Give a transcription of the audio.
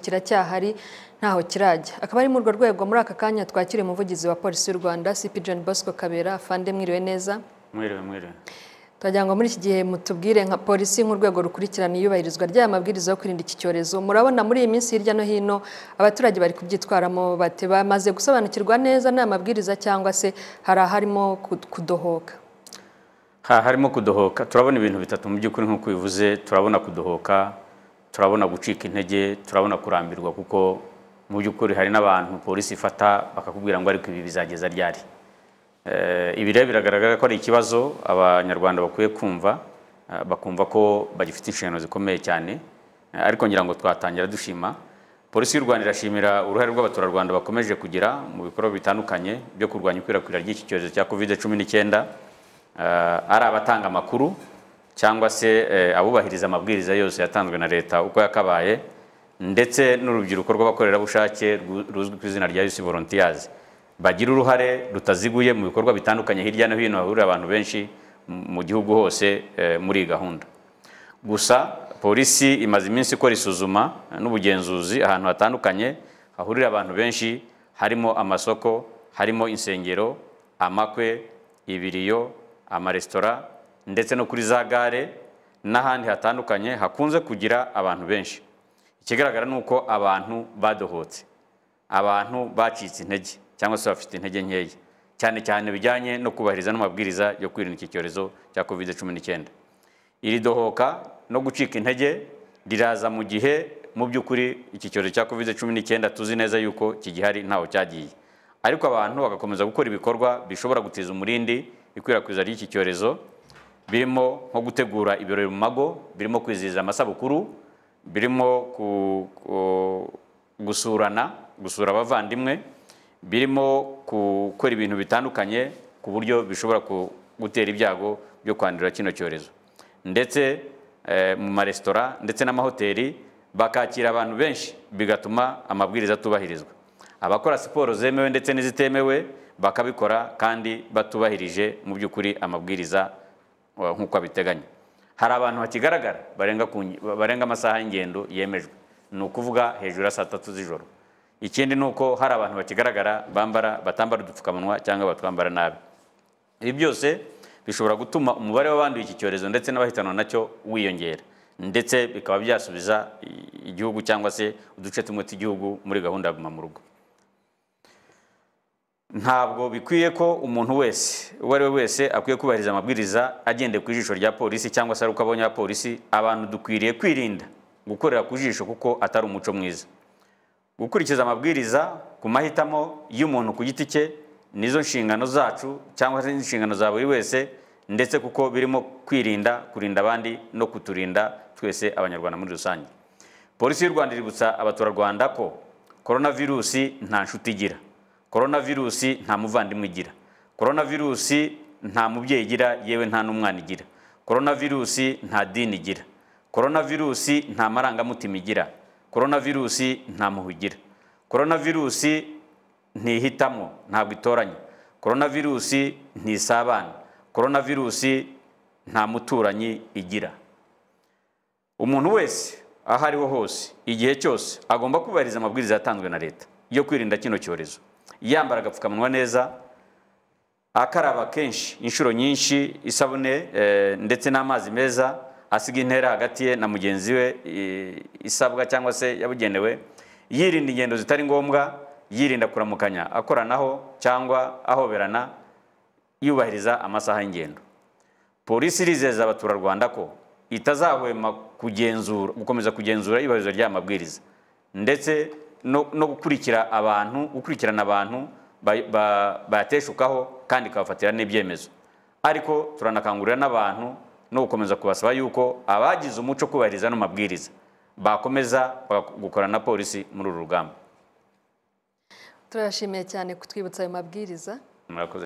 kiracyahari ntaho kirajya akaba ari muri urwo rwego muri aka kanya twakiriye umuvugizi wa polisi y'u rwanda cp john bosco kabera afande mwiriwe neza mwiriwe mwiriwe turagira ngo muri iki gihe mutubwire nka polisi nk'urwego rukurikirana iyubahirizwa ry'aya mabwiriza yo kwirinda iki cyorezo murabona muri iyi minsi hirya no hino abaturage bari kubyitwaramo bate bamaze gusobanukirwa neza n'aya mabwiriza cyangwa se hari aharimo kudohoka ha harimo kudohoka turabona ibintu bitatu mu by'ukuri nk'uko ubivuze turabona kudohoka turabona gucika intege turabona kurambirwa kuko mu by'ukuri hari n'abantu polisi ifata bakakubwira ngo ariko ibi bizageza ryari ibi rero biragaragara ko ari ikibazo abanyarwanda bakwiye kumva bakumva ko bagifite inshingano zikomeye cyane ariko ngira ngo twatangira dushima polisi y'u rwanda irashimira uruhare rw'abaturarwanda bakomeje kugira mu bikorwa bitandukanye byo kurwanya ikwirakwira ry'iki cyorezo cya covid cumi n'icyenda ari abatanga amakuru cyangwa se abubahiriza amabwiriza yose yatanzwe na leta uko yakabaye ndetse n'urubyiruko rw'abakorerabushake ruzwi ku izina rya yusi volontiyazi bagira uruhare rutaziguye mu bikorwa bitandukanye hirya no hino hahurira abantu benshi mu gihugu hose muri iyi gahunda gusa polisi imaze iminsi ikora isuzuma n'ubugenzuzi ahantu hatandukanye hahurira abantu benshi harimo amasoko harimo insengero amakwe ibiriyo amaresitora ndetse no kuri za gare n'ahandi hatandukanye hakunze kugira abantu benshi ikigaragara ni uko abantu badohotse abantu bacitse intege cyangwa se bafite intege nkeya cyane cyane bijyanye no kubahiriza n'amabwiriza yo kwirinda iki cyorezo cya covid cumi n'icyenda iri dohoka no gucika intege riraza mu gihe mu by'ukuri iki cyorezo cya covid cumi n'icyenda tuzi neza yuko kigihari ntaho cyagiye ariko abantu bagakomeza gukora ibikorwa bishobora guteza umurindi ikwirakwiza ry'iki cyorezo birimo nko gutegura ibirori mu mago birimo kwizihiza amasabukuru birimo gusurana gusura abavandimwe birimo gukora ibintu bitandukanye ku buryo bishobora gutera ibyago byo kwandura kino cyorezo ndetse mu maresitora ndetse n'amahoteli bakakira abantu benshi bigatuma amabwiriza atubahirizwa abakora siporo zemewe ndetse n'izitemewe bakabikora kandi batubahirije mu by'ukuri amabwiriza nk'uko abiteganya hari abantu hakigaragara barenga amasaha y'ingendo yemejwe ni ukuvuga hejuru ya saa tatu z'ijoro ikindi ni uko hari abantu bakigaragara bambara batambara udupfukamunwa cyangwa batwambara nabi ibi byose bishobora gutuma umubare w'abanduye iki cyorezo ndetse n'abahitanwa nacyo wiyongera ndetse bikaba byasubiza igihugu cyangwa se uduce tumwe tw'igihugu muri gahunda ya guma mu rugo ntabwo bikwiye ko umuntu wese uwo ari we wese akwiye kubahiriza amabwiriza agendeye ku ijisho rya polisi cyangwa se ari uko abonye polisi abantu dukwiriye kwirinda gukorera ku jisho kuko atari umuco mwiza gukurikiza amabwiriza ku mahitamo y'umuntu ku giti cye nizo nshingano zacu cyangwa se inshingano za buri wese ndetse kuko birimo kwirinda kurinda abandi no kuturinda twese abanyarwanda muri rusange polisi y'u rwanda iributsa abaturarwanda ko korona virusi nta nshuti igira korona virusi nta muvandimwe igira korona virusi nta mubyeyi igira yewe nta n'umwana igira korona virusi nta dini igira korona virusi nta marangamutima igira korona virusi nta muhugira korona virusi ntihitamo ntabwo itoranya korona virusi ntisabana korona virusi nta muturanyi igira umuntu wese aho ariho hose igihe cyose agomba kubahiriza amabwiriza yatanzwe na leta yo kwirinda kino cyorezo yambara agapfukamunwa neza akaraba kenshi inshuro nyinshi isabune ndetse n'amazi meza asiga intera hagati ye na mugenzi we isabwa cyangwa se yabugenewe yirinda ingendo zitari ngombwa yirinda kuramukanya akoranaho cyangwa ahoberana yubahiriza amasaha y'ingendo polisi irizeza abaturarwanda ko itazahwema kugenzura gukomeza kugenzura iyubahirizwa ry'aya mabwiriza ndetse no gukurikira abantu gukurikirana abantu bayateshukaho kandi ikabafatira n'ibyemezo ariko turanakangurira n'abantu no gukomeza kubasaba yuko abagize umuco kubahiriza ano mabwiriza bakomeza gukorana na polisi muri uru rugamba turashimiye cyane kutwibutsa ayo mabwiriza